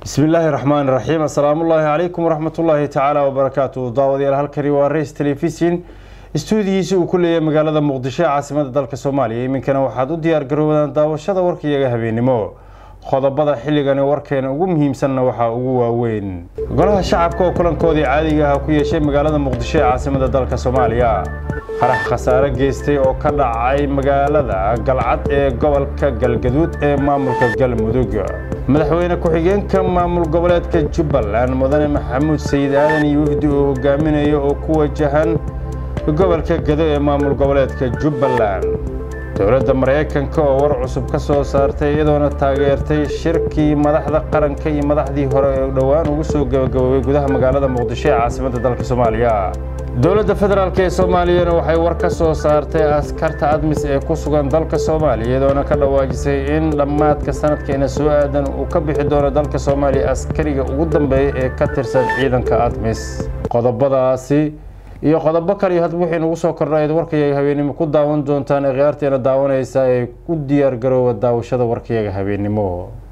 bismi illaahi raxmaan raxiim assalaamullaahi calaykum waraxmatullaahi tacaala wabarakaatu daawadayaal halkani waa rays telefishin istuudiyiisa uu ku leeyahay magaalada muqdisho ee caasimada dalka soomaaliya iminkana waxaad u diyaar garoobadaan daawashada warkayaga habeennimo qodobada xilligani warkeena ugu muhiimsanna waxaa ugu waaweyn golaha shacabka oo kulankoodii caadiga ah ku yeeshay magaalada muqdisho ee caasimada dalka soomaaliya qarax khasaare geystay oo ka dhacay magaalada galcad ee gobolka galgaduud ee maamulka galmudug madaxweyne ku-xigeenka maamul goboleedka jubbaland mudane maxamuud sayid aadan iyo wafdi uu hogaaminayo oo ku wajahan gobolka gado ee maamul goboleedka jubbaland dowladda maraykanka oo war cusub ka soo saartay iyadoona taageertay shirkii madaxda qaranka iyo madaxdii hore ee dhowaan ugu soo gabagaboobay gudaha magaalada muqdisho ee caasimadda dalka soomaaliya dowladda federaalk ee soomaaliyana waxay war ka soo saartay askarta admis ee ku sugan dalka soomaaliya iyadoona ka dhawaajisay in dhammaadka sanadkeena soo aadan uu ka bixi doono dalka soomaaliya askariga ugu dambeeya ee ka tirsan ciidanka admis qodobadaasi iyo qodobo kale iyo hadba wixii nagu soo kordha eed warkayaga habeennimo ku daawan doontaan ee khiyaarteena daawanaysa ee ku diyaar garoowa daawashada warkayaga habeennimo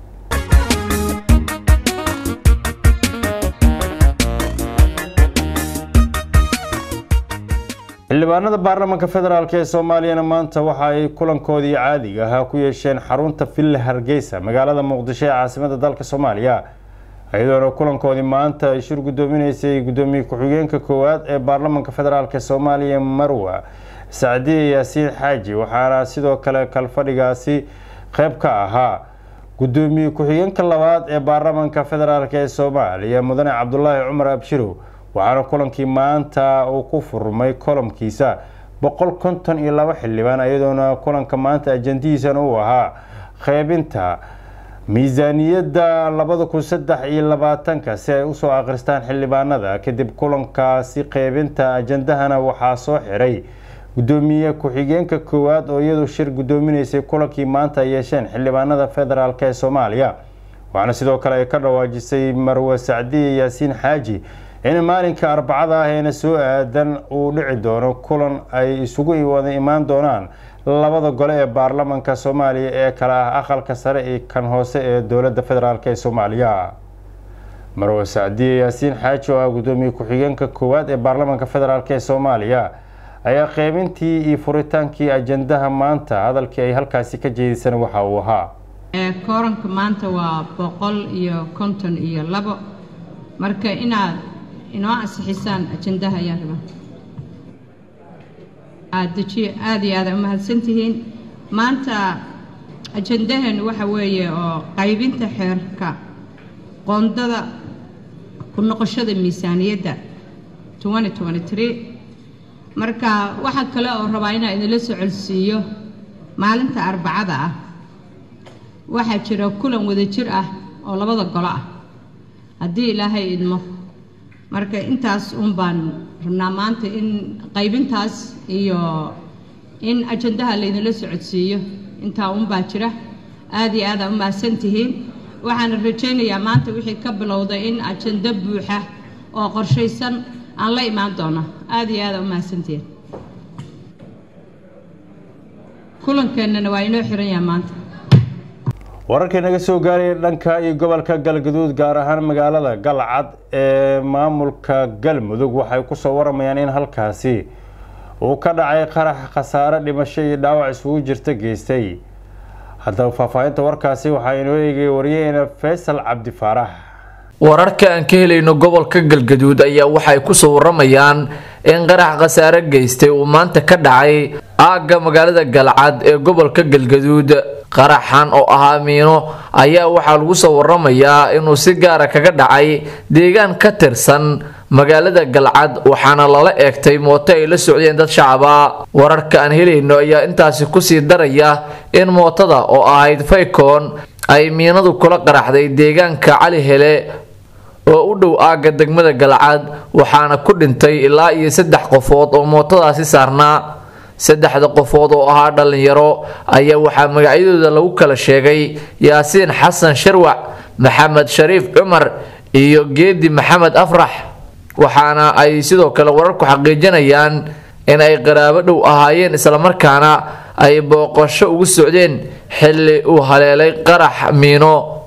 xildhibaanada baarlamaanka federaalk ee soomaaliyana maanta waxa ay kulankoodii caadiga ahaa ku yeesheen xarunta villa hargeysa magaalada muqdisho ee caasimada dalka soomaaliya iyadoona kulankoodii maanta ay shir guddoominaysay guddoomiye ku-xigeenka koowaad ee baarlamaanka federaalk soomaaliya marwa sacdiye yaasiin xaaji waxaana sidoo kale kalfadhigaasi qeyb ka ahaa guddoomiye ku-xigeenka labaad ee baarlamaanka federaalk ee soomaaliya mudane cabdulaahi cumar abshirow waxaana kulankii maanta uu ku furmay kolomkiisa boqol konton iyo laba xildhibaan iyadoona kulanka maanta ajandihiisana uu ahaa qeybinta miisaaniyadda labada kun saddex iyo labaatanka si ay usoo akhristaan xildhibaanada kadib kulankaasi qeybinta ajandahana waxaa soo xiray guddoomiye ku-xigeenka koowaad oo iyadu shir guddoominaysay kulankii maanta ay yeesheen xildhibaanada federaalk ee soomaaliya waxaana sidoo kale ay ka dhawaajisay marwe sacdiye yaasiin xaaji in maalinka arbacada ah eena soo aadan uu dhici doono kulan ay isugu wada imaan doonaan labada gole ee baarlamaanka soomaaliya ee kale ah aqalka sare iyo kan hoose ee dowladda federaalk ee soomaaliya marwe sacdiye yaasiin xaaji oo ah guddoomiye ku-xigeenka koowaad ee baarlamaanka federaalk ee soomaaliya ayaa qeybintii iyo furitaankii ajandaha maanta hadalkii ay halkaasi ka jeedisana waxa uu ahaa kooranka maanta waa boqol iyo konton iyo labo marka inaad inoo ansixisaan ajandaha ayaan rabaa aada dejiye aada iyo aada umahadsantihiin maanta ajandaheenu waxa weeye oo qaybinta xeerka qoondada ku noqoshada miisaaniyadda marka waxaa kale oo rabaa inaa idinla socolsiiyo maalinta arbacada ah waxaa jira kulan wadajir ah oo labada golo ah haddii ilaahay idmo marka intaas un baan rabnaa maanta in qaybintaas iyo in ajandaha laydinla socodsiiyo intaa un baa jira aada iyo aada u mahadsan tihiin waxaana rajaynayaa maanta wixii ka bilowda in ajando buuxa oo qorshaysan aan la imaan doono aada iyo aada u mahadsantihiin kulankeenana waa inoo xiran yaha maanta wararkii naga soo gaaraya dhanka iyo gobolka galgaduud gaar ahaan magaalada galcad ee maamulka galmudug waxay kusoo waramayaan in halkaasi uu ka dhacay qarax khasaare dhimasho iyo dhaawac isugu jirta geystay haddaba faahfaahinta warkaasi waxaa inoo eegay waryaheena faysal cabdi faarax wararka aan ka helayno gobolka galgaduud ayaa waxay kusoo waramayaan in qarax khasaare geystay uu maanta ka dhacay aagga magaalada galcad ee gobolka galgaduud qaraxan oo ahaa miino ayaa waxaa lagu soo waramayaa inuu si gaara kaga dhacay deegaan ka tirsan magaalada galcad waxaana lala eegtay mooto ay la socdeen dad shacaba wararka aan helayno ayaa intaasi kusii daraya in mootada oo ahayd faykoon ay miinadu kula qaraxday deegaanka cali hele oo u dhow aagga degmada galcad waxaana ku dhintay ilaa iyo saddex qofood oo mootadaasi saarnaa saddexda qofood oo ahaa dhallinyaro ayaa waxaa magacyadooda lagu kala sheegay yaasiin xasan sharwac maxamed shariif cumar iyo geedi maxamed afrax waxaana ay sidoo kale wararku xaqiijinayaan in ay qaraabo dhow ahaayeen islamarkaana ay booqasho ugu socdeen xilli uu haleelay qarax miino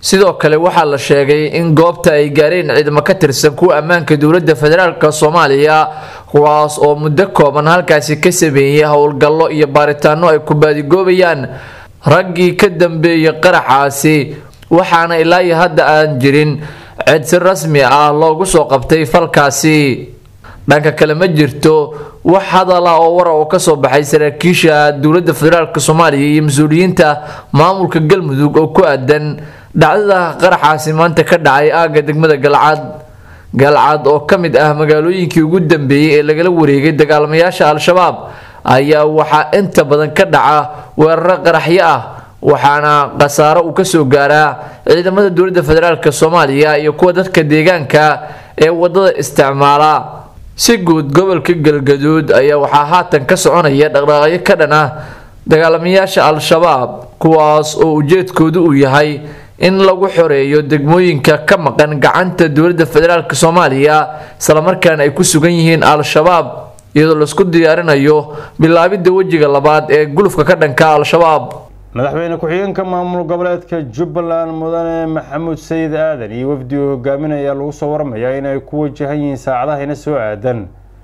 sidoo kale waxaa la sheegay in goobta ay gaareen ciidamo ka tirsan kuwa ammaanka dowladda federaalk soomaaliya kuwaas oo muddo kooban halkaasi ka sameeyey howlgallo iyo baaritaano ay ku baadigoobayaan raggii ka dambeeyey qaraxaasi waxaana ilaa iyo hadda aan jirin cid si rasmi ah loogu soo qabtay falkaasi dhanka kale ma jirto wax hadal ah oo wara oo kasoo baxay saraakiisha dowladda federaalk soomaaliya iyo mas-uuliyiinta maamulka galmudug oo ku aadan dhacdada qaraxaasi maanta ka dhacay aagga degmada galcad galcad oo ka mid ah magaalooyinkii ugu dambeeyey ee lagala wareegay dagaalamayaasha al-shabaab ayaa waxaa inta badan ka dhaca weeraro qaraxyo ah waxaana khasaaro uu kasoo gaaraa ciidamada dowladda federaalk soomaaliya iyo kuwa dadka deegaanka ee wadada isticmaala si guud gobolka galgaduud ayaa waxaa haatan ka soconaya dhaqdhaqaaqyo ka dhan ah dagaalamayaasha al-shabaab kuwaas oo ujeedkoodu uu yahay in lagu xoreeyo degmooyinka ka maqan gacanta dowladda federaalk soomaaliya islamarkaana ay ku sugan yihiin al-shabaab iyadoo laisku diyaarinayo bilaabidda wejiga labaad ee gulufka ka dhanka al-shabaab madaxweyne ku-xigeenka maamul goboleedka jubbaland mudane maxamuud sayid aadan iyo wafdi uu hogaaminaya lagu soo waramayaa inay ku wajahan yihiin saacadahayna soo aadan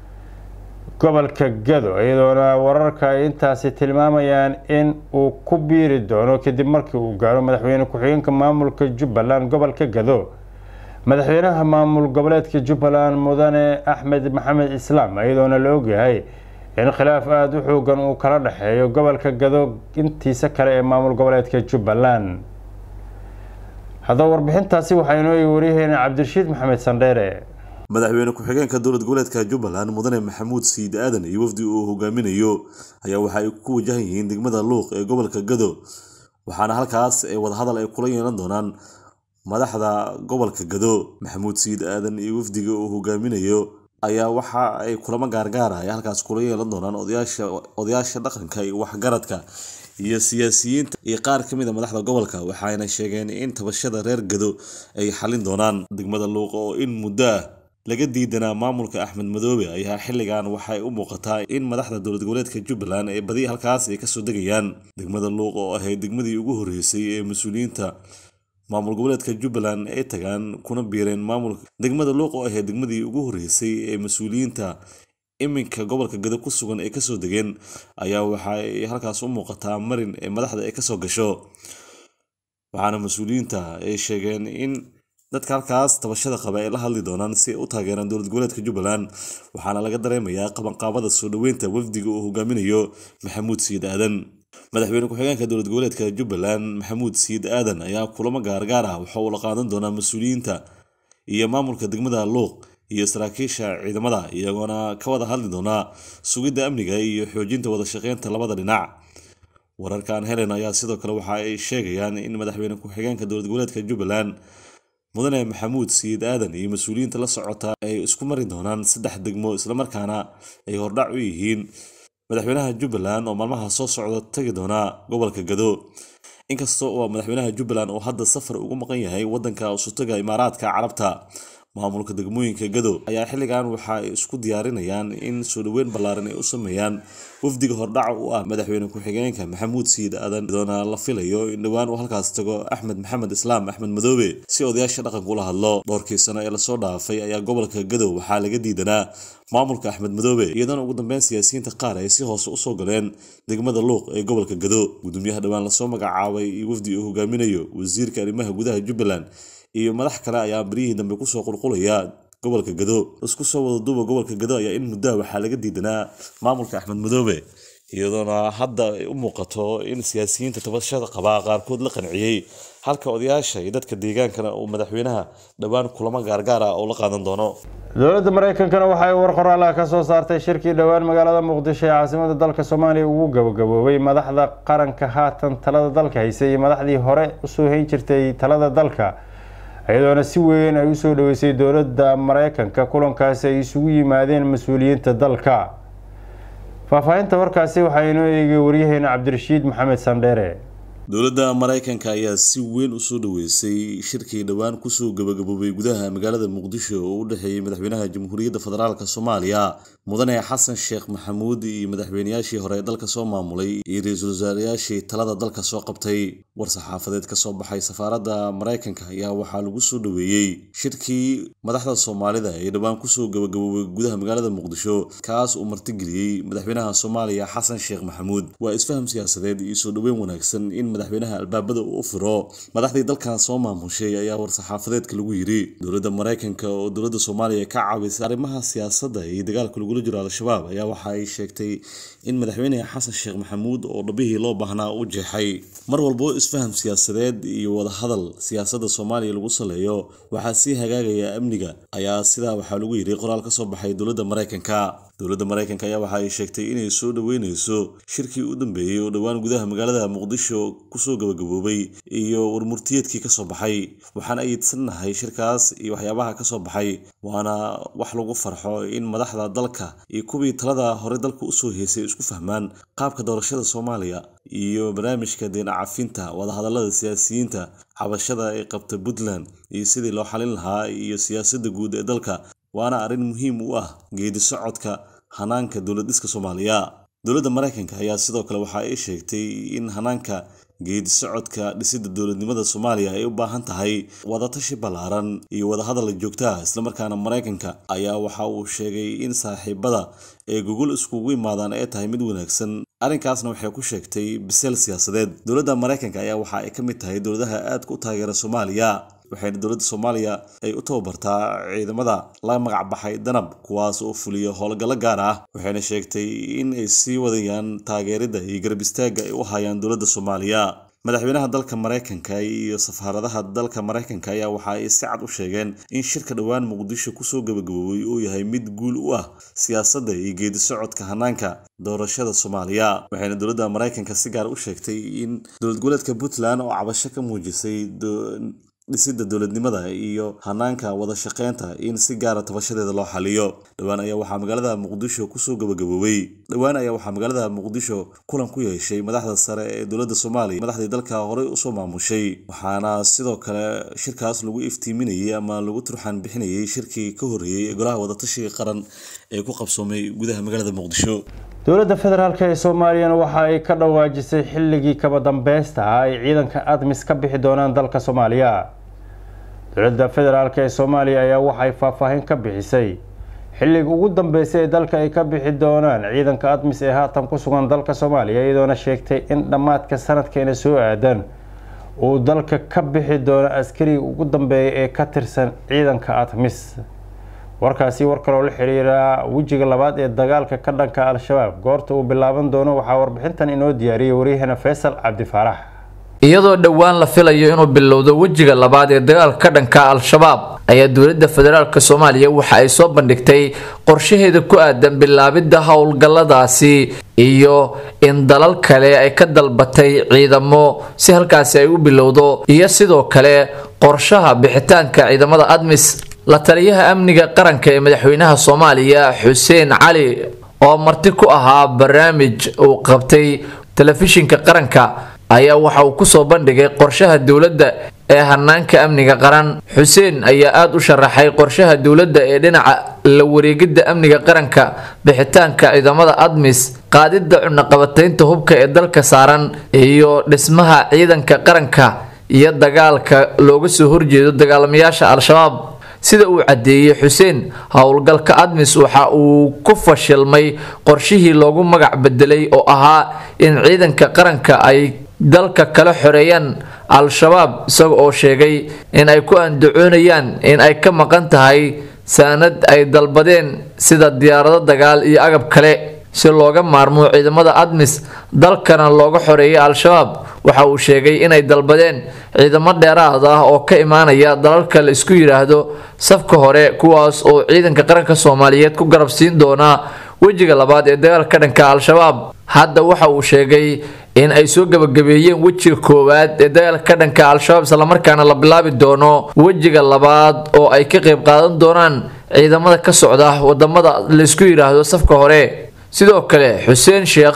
gobolka gado iyadoona wararka ay intaasi tilmaamayaan in uu ku biiri doono kadib markii uu gaaro madaxweyne ku-xigeenka maamulka jubbaland gobolka gado madaxweynaha maamul goboleedka jubbaland mudane axmed maxamed islaam iyadoona la ogyahay in khilaaf aada u xoogan uu kala dhexeeyo gobolka gado intiisa kale ee maamul goboleedka jubbaland haddaba warbixintaasi waxaa inoo egi waryaheena cabdirashiid maxamed sandheere madaxweyne ku-xigeenka dowlad goboleedka jubbaland mudane maxamuud siid aadan iyo wafdi uu hogaaminayo ayaa waxa ay ku wajahan yihiin degmada luuq ee gobolka gado waxaana halkaas ee wadahadal ay kula yeelan doonaan madaxda gobolka gado maxamuud siid aadan iyo wafdiga uu hogaaminayo ayaa waxa ay kulamo gaargaara ay halkaas kula yeelan doonaan odayaasha odayaasha dhaqanka iyo waxgaradka iyo siyaasiyiinta iyo qaar ka mid a madaxda gobolka waxayna sheegeen in tabashada reer gado ay xalin doonaan degmada luuq oo in muddo ah laga diidanaa maamulka axmed madoobe ayaa xilligan waxay u muuqataa in madaxda dowlad goboleedka jubbaland ee badi halkaas ay kasoo degayaan degmada luuq oo ahayd degmadii ugu horreysay ee mas-uuliyiinta maamul goboleedka jubbaland ay tagaan kuna biireen maamulka degmada luuq oo ahayd degmadii ugu horreysay ee mas-uuliyiinta iminka gobolka gado ku sugan ay kasoo degeen ayaa waxay halkaas u muuqataa marin ee madaxda ay kasoo gasho waxaana mas-uuliyiinta ay sheegeen in dadka halkaas tabashada qaba ay la hadli doonaan si ay u taageeraan dowlad goboleedka jubbaland waxaana laga dareemayaa qabanqaabada soo dhoweynta wafdiga uu hogaaminayo maxamuud siid aadan madaxweyne ku-xigeenka dowlad goboleedka jubbaland maxamuud siid aadan ayaa kulamo gaargaar ah waxa uu la qaadan doonaa mas-uuliyiinta iyo maamulka degmada luuq iyo saraakiisha ciidamada iyagoona ka wada hadli doonaa sugidda amniga iyo xoojinta wada shaqeynta labada dhinac wararkan helen ayaa sidoo kale waxa ay sheegayaan in madaxweyne ku-xigeenka dowlad goboleedka jubbaland mudane maxamuud siid aadan iyo mas-uuliyiinta la socota ay isku mari doonaan saddex degmo islamarkaana ay hordhac u yihiin madaxweynaha jubbaland oo maalmaha soo socda tagi doona gobolka gado inkasta oo madaxweynaha jubbaland oo hadda safar ugu maqan yahay wadanka usutaga imaaraadka carabta maamulka degmooyinka gado ayaa xilligan waxa ay isku diyaarinayaan in soo dhoweyn ballaaran ay u sameeyaan wafdiga hordhaca u ah madaxweyne ku-xigeenka maxamuud siid aadan iyadoona la filayo in dhowaan uu halkaas tago axmed maxamed islaam axmed madoobe si odayaasha dhaqanka ula hadlo dhowrkii sano ee lasoo dhaafay ayaa gobolka gadow waxaa laga diidanaa maamulka axmed madoobe iyadoona ugu dambeyn siyaasiyiinta qaar ay si hoose usoo galeen degmada luuq ee gobolka gado gudoomiyaha dhowaan lasoo magacaabay iyo wafdi uu hogaaminayo wasiirka arrimaha gudaha jubbaland iyo madax kale ayaa baryihii dambe kusoo qulqulaya gobolka gado isku soo wada duuba gobolka gado ayaa in muddaa waxaa laga diidanaa maamulka axmed madoobe iyadoona hadda ay u muuqato in siyaasiyiinta tabashada qabaa qaarkood la qanciyey halka odayaasha iyo dadka deegaankana uu madaxweynaha dhowaan kulamo gaargaar ah oo la qaadan doono dowladda mareykankana waxa ay war qoraalaha ka soo saartay shirkii dhowaan magaalada muqdisho ee caasimada dalka soomaaliya ugu gabagaboobay madaxda qaranka haatan talada dalka haysay iyo madaxdii hore usoo hayn jirtay talada dalka iyadoona si weyn ay usoo dhaweysay dowladda mareykanka kulankaasi ay isugu yimaadeen mas-uuliyiinta dalka faahfaahinta warkaasi waxaa inoo eegay waryaheena cabdirashiid maxamed sandheere dowladda maraykanka ayaa si weyn usoo dhaweysay shirkii dhowaan kusoo gabagaboobay gudaha magaalada muqdisho oo u dhexeeyey madaxweynaha jamhuuriyadda federaalk soomaaliya mudane xasan sheekh maxamuud iyo madaxweynayaashii hore ee dalka soo maamulay iyo ra-iisul wasaarayaashii talada dalka soo qabtay war-saxaafadeed ka soo baxay safaaradda maraykanka ayaa waxaa lagu soo dhaweeyey shirkii madaxda soomaalida ee dhowaan kusoo gabagaboobay gudaha magaalada muqdisho kaas uu martigeliyey madaxweynaha soomaaliya xasan sheekh maxamuud waa isfaham siyaasadeed iyo soo dhoweyn wanaagsan in madaxweynaha albaabada uu u firo madaxdii dalkan soo maamushay ayaa war-saxaafadeedka lagu yidhi dowladda maraykanka oo dowladda soomaaliya ka caawisay arrimaha siyaasadda iyo dagaalka lagula jiro al-shabaab ayaa waxa ay sheegtay in madaxweyne xasan sheekh maxamuud oo dhabihii loo baahnaa u jeexay mar walbo isfaham siyaasadeed iyo wadahadal siyaasadda soomaaliya lagu saleeyo waxaa sii hagaagaya amniga ayaa sidaa waxaa lagu yidhi qoraal ka soo baxay dowladda maraykanka dowladda maraykanka ayaa waxa ay sheegtay inay soo dhoweyneyso shirkii u dambeeyey oo dhowaan gudaha magaalada muqdisho kusoo gabagaboobay iyo warmurtiyeedkii kasoo baxay waxaan ayidsanahay shirkaas iyo waxyaabaha kasoo baxay waana wax lagu farxo in madaxda dalka iyo kuwii talada hore dalka usoo heysay isku fahmaan qaabka doorashada soomaaliya iyo barnaamijka deena cafinta wadahadalada siyaasiyiinta cabashada ay qabta puntland iyo sidii loo xalin lahaa iyo siyaasadda guud ee dalka waana arrin muhiim u ah geedi socodka hanaanka dowlad dhiska soomaaliya dowladda maraykanka ayaa sidoo kale waxa ay sheegtay in hanaanka geedi socodka dhisidda dowladnimada soomaaliya ay u baahan tahay wadatashi ballaaran iyo wadahadal joogta ah islamarkaana maraykanka ayaa waxa uu sheegay in saaxiibada ee gogol iskugu imaadaan ay tahay mid wanaagsan arrinkaasna waxay ku sheegtay biseel siyaasadeed dowladda maraykanka ayaa waxa ay ka mid tahay dowladaha aadka u taageera soomaaliya waxayna dowladda soomaaliya ay u tababartaa ciidamada la magac baxay danab kuwaas oo fuliya howlgallo gaar ah waxayna sheegtay in ay sii wadayaan taageeridda iyo garab istaagga ay u hayaan dowladda soomaaliya madaxweynaha dalka maraykanka iyo safaaradaha dalka maraykanka ayaa waxa ay si cad u sheegeen in shirka dhowaan muqdisho kusoo gabagaboobay uu yahay mid guul u ah siyaasadda iyo geedi socodka hanaanka doorashada soomaaliya waxayna dowladda maraykanka si gaar u sheegtay in dowlad goboleedka puntland oo cabasho ka muujisay dhisidda dowladnimada iyo hanaanka wada shaqeynta in si gaara tabashadeeda loo xaliyo dhowaan ayaa waxaa magaalada muqdisho kusoo gabagaboobay dhowaan ayaa waxaa magaalada muqdisho kulan ku yeeshay madaxda sare ee dowladda soomaaliya madaxdii dalka horey usoo maamushay waxaana sidoo kale shirkaas lagu iftiiminayay ama lagu turxaan bixinayay shirkii ka horreeyey ee golaha wadatashiga qaran ee ku qabsoomay gudaha magaalada muqdisho dowladda federaalk ee soomaaliyana waxa ay ka dhawaajisay xilligii kaba dambeysta ah ay ciidanka admis ka bixi doonaan dalka soomaaliya dowladda federaalk ee soomaaliya ayaa waxay faahfaahin ka bixisay xilliga ugu dambeysay ee dalka ay ka bixi doonaan ciidanka admis ee haatan ku sugan dalka soomaaliya iyadoona sheegtay in dhammaadka sanadkeena soo aadan uu dalka ka bixi doono askariga ugu dambeeya ee ka tirsan ciidanka admis warkaasi war kaloo la xiriira wejiga labaad ee dagaalka ka dhanka al-shabaab goorta uu bilaaban doono waxaa warbixintan inoo diyaariyay waryaheena faysal cabdifaarax iyadoo dhowaan la filayo inuu bilowdo wejiga labaad ee dagaalka ka dhanka al-shabaab ayaa dowladda federaalk soomaaliya waxa ay soo bandhigtay qorshaheeda ku aadan bilaabidda howlgalladaasi iyo in dalal kale ay ka dalbatay ciidamo si halkaasi ay u bilowdo iyo sidoo kale qorshaha bixitaanka ciidamada admis la taliyaha amniga qaranka ee madaxweynaha soomaaliya xuseen cali oo marti ku ahaa barnaamij uu qabtay telefishinka qaranka ayaa waxa uu kusoo bandhigay qorshaha dowladda ee hanaanka amniga qaran xuseen ayaa aada u sharaxay qorshaha dowladda ee dhinaca la wareegidda amniga qaranka bixitaanka ciidamada admis qaadidda cunaqabataynta hubka ee dalka saaran iyo dhismaha ciidanka qaranka iyo dagaalka looga soo horjeedo dagaalamayaasha al-shabaab sida uu caddeeyey xuseen howlgalka admis waxa uu ku fashilmay qorshihii loogu magac bedelay oo ahaa in ciidanka qaranka ay dalka kala xoreeyaan al-shabaab isaga oo sheegay in ay ku andacoonayaan in ay ka maqan tahay saanad ay dalbadeen sida diyaarado dagaal iyo agab kale si looga maarmo ciidamada admis dalkana looga xoreeyay al-shabaab waxa uu sheegay inay dalbadeen ciidamo dheeraad ah oo ka imaanaya dalalka la isku yidhaahdo safka hore kuwaas oo ciidanka qaranka soomaaliyeed ku garab siin doonaa wejiga labaad ee dagaalka dhanka al-shabaab hadda waxa uu sheegay in ay soo gabagabeeyeen wejiga koowaad ee dagaalka ka dhanka al-shabaab islamarkaana la bilaabi doono wejiga labaad oo ay ka qayb qaadan doonaan ciidamada ka socda wadamada la isku yidhaahdo safka hore sidoo kale xuseen sheekh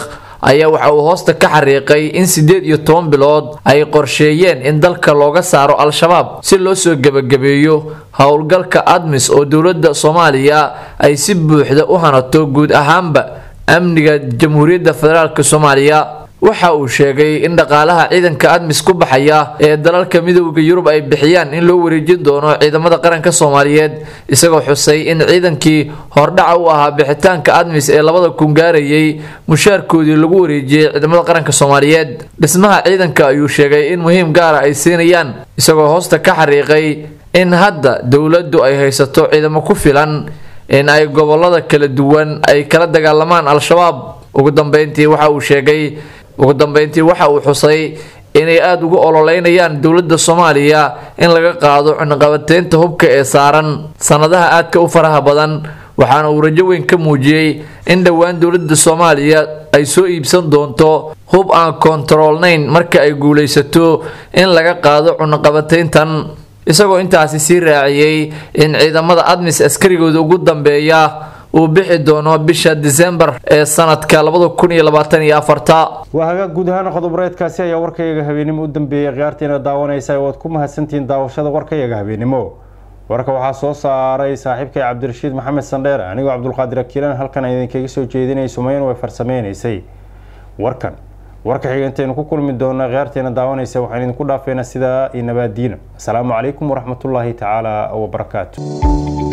ayaa waxa uu hoosta ka xariiqay in siddeed iyo toban bilood ay qorsheeyeen in dalka looga saaro al-shabaab si loo soo gebagabeeyo howlgalka admis oo dowladda soomaaliya ay si buuxda u hanato guud ahaanba amniga jamhuuriyadda federaalk soomaaliya waxa uu sheegay in dhaqaalaha ciidanka admis ku baxaya ee dalalka midooda yurub ay bixiyaan in loo wareejin doono ciidamada qaranka soomaaliyeed isagoo xusay in ciidankii hordhaca u ahaa bixitaanka admis ee labada kun gaarayay mushaarkoodii lagu wareejiyey ciidamada qaranka soomaaliyeed dhismaha ciidanka ayuu sheegay in muhiim gaara ay siinayaan isagoo hoosta ka xariiqay in hadda dowladdu ay haysato ciidamo ku filan in ay gobolada kala duwan ay kala dagaalamaan al-shabaab ugu dambeyntii waxa uu sheegay ugu dambeyntii waxa uu xusay inay aada ugu ololeynayaan dowladda soomaaliya in laga qaado cunaqabateynta hubka ee saaran sanadaha aadka u faraha badan waxaana uu rajo weyn ka muujiyey in dhowaan dowladda soomaaliya ay soo iibsan doonto hub aan kontaroolnayn marka ay guulaysato in laga qaado cunaqabateyntan isagoo intaasi sii raaciyey in ciidamada admis askarigooda ugu dambeeya uu bixi doono bisha disembar ee sanadka labada kun iyo labaatan iyo afarta waa hagaag guud ahaan qodob-reedkaasi ayaa warkayaga habeenimo u dambeeyay khiyaartiina daawanaysa waad ku mahadsantihiin daawashada warkayaga habeenimo warka waxaa soo saaray saaxiibkay cabdirashiid maxamed sandheer anigoo cabdulqaadir akiilan halkan idinkaga soo jeedinay sumayn way farsameynaysay warkan warka xiga intaynu ku kulmi doona khiyaarteena daawanaysa waxaan idinku dhaafeynaa sidaa iyo nabaadiina asalaamu calaykum waraxmatullaahi tacaala wabarakaatu